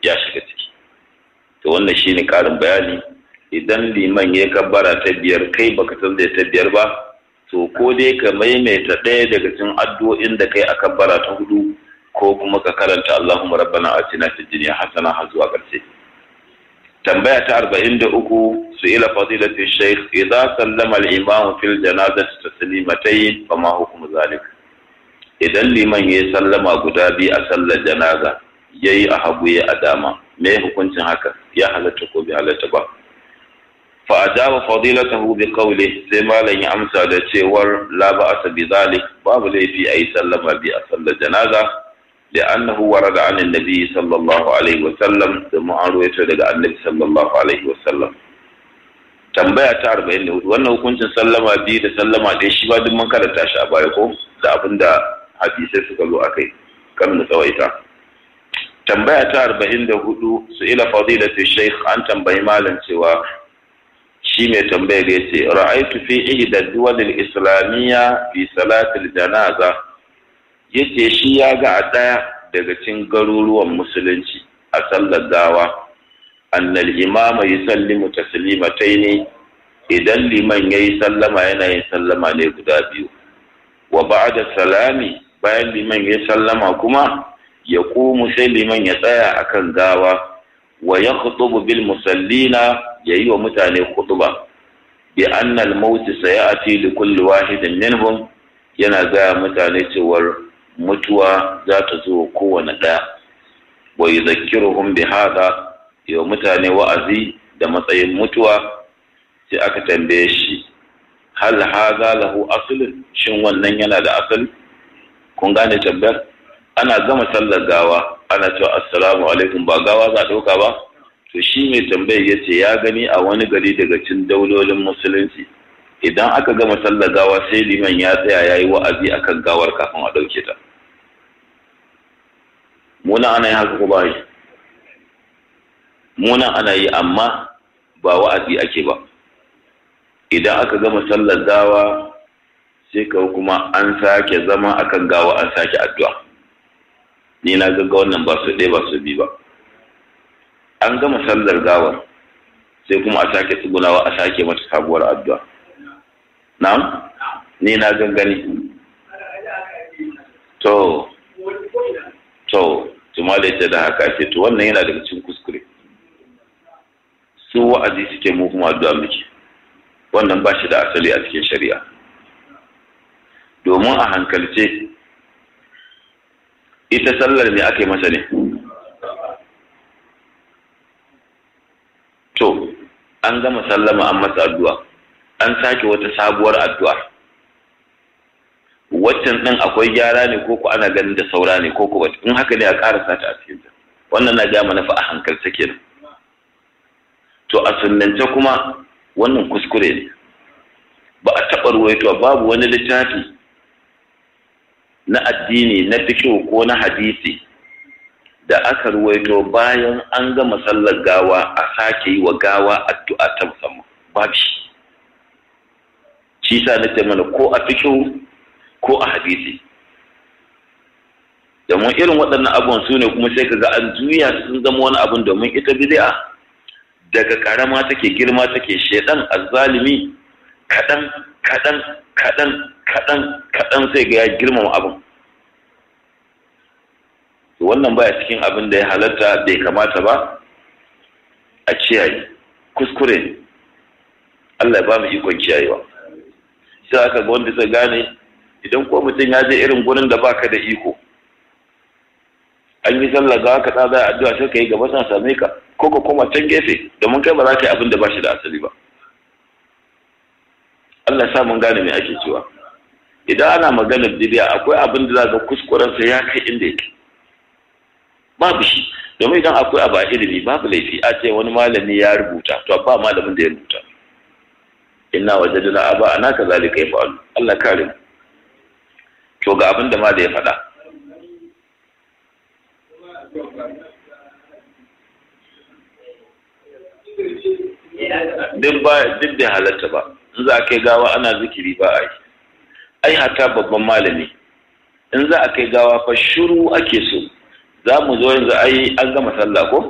ya shiga ciki to wannan shine karin bayani idan liman ya kabbara ta biyar kai baka san da ta biyar ba to ko dai ka maimaita ɗaya daga cikin addu'o'in da kai a kabbara ta hudu ko kuma ka karanta Allahumma rabbana atina fid dunya hasana har zuwa ƙarshe tambaya ta arba'in da uku su ila fadilatu shaykh idza sallama al-imam fil janazati taslimatayn fa ma hukmu zalik idan liman ya sallama guda biyu a sallar janaza yayi a hagu ya a dama me hukuncin haka ya halatta ko bai halatta ba fa ajaba fadilatahu bi qawli sai malam ya amsa da cewar la ba'asa bi zalik babu laifi ayi sallama bi a sallar janaza لأنه ورد عن النبي صلى الله عليه وسلم ثم أرويته daga annabi sallallahu alaihi wasallam tambaya ta 44 wannan hukuncin sallama biyu da sallama ɗaya shi ba duk mun karanta shi a baya ko da abinda hadisai suka zo akai kan mu tsawaita tambaya ta 44 su ila fadilatu shaykh an tambayi malam cewa shi mai tambayar ya ce ra'aitu fi ihda duwal islamiyya fi salatil janaza yace shi ya ga a ɗaya daga cikin garuruwan musulunci a sallar gawa annal imama yusallimu taslimataini idan liman yayi sallama yana yin sallama ne guda biyu wa ba'da salami bayan liman yayi sallama kuma ya ƙumu sai liman ya tsaya akan gawa wa ya bil musallina yayi wa mutane khutba bi anna al-maut sayati li kulli wahidin minhum yana ga mutane cewar mutuwa za ta zo kowane ɗaya wa yuzakkiruhum bi hada yau mutane wa'azi da matsayin mutuwa sai aka tambaye shi hal haza lahu aslun shin wannan yana da asali kun gane tambayar ana gama sallar gawa ana cewa assalamu alaikum ba gawa za ɗauka ba to shi mai tambayar ya ce ya gani a wani gari daga cin daulolin musulunci idan aka gama sallar gawa sai liman ya tsaya ya yi wa'azi akan gawar kafin a ɗauke ta muna ana yi haka ko ba yi muna ana yi amma ba wa'azi ake ba idan aka gama sallar gawa sai ka kuma an sake zama akan gawa an sake addu'a ni na ga wannan ba su ɗaya ba su bi ba an gama sallar gawar sai kuma a sake tsugunawa a sake mata sabuwar addu'a na'am ni na gangani to to tuma da ita da haka ce to wannan yana daga cikin kuskure su wa'azi suke mu kuma addu'a muke wannan ba shi da asali a cikin shari'a domin a hankalce ita sallar ne aka yi masa ne to an gama sallama an masa addu'a an sake wata sabuwar addu'a waccan ɗin akwai gyara ne ko ku ana ganin da saura ne ko ku in haka ne a ƙara sata a cikin wannan na ja mana fa a hankalce kenan to a sunnance kuma wannan kuskure ne ba a taɓa ruwaito babu wani littafi na addini na fikihu ko na hadisi da aka ruwaito bayan an gama sallar gawa a sake yi wa gawa addu'a ta musamman babu shi shi sa nace mana ko a fikihu ko a hadisi domin irin waɗannan abubuwan su ne kuma sai kaga an juya sun zama wani abun domin ita bid'a daga karama take girma take shedan azzalimi kaɗan kaɗan kaɗan kaɗan kaɗan sai ga ya girmama abin wannan baya cikin abin da ya halatta bai kamata ba a kiyaye kuskure ne Allah ya ba mu ikon kiyayewa sai aka ga wanda zai gane idan ko mutum ya je irin gurin da baka da iko an yi sallah ga ka tsada addu'a sai ka yi gaba san same ka ko ka koma can gefe domin kai ba za ka yi abin da ba shi da asali ba Allah ya sa mun gane me ake cewa idan ana maganar bidiya akwai abin da za ga kuskuren sa ya kai inda yake babu shi domin idan akwai abu a ilimi babu laifi a ce wani malami ya rubuta to ba malamin da ya rubuta inna wajadna aba ana kazalika yafa'alu Allah kare mu to ga abin da ma da ya faɗa duk ba duk da halatta ba in za a kai gawa ana zikiri ba a yi ai hata babban malami in za a kai gawa fa shiru ake so za mu zo yanzu ai an gama sallah ko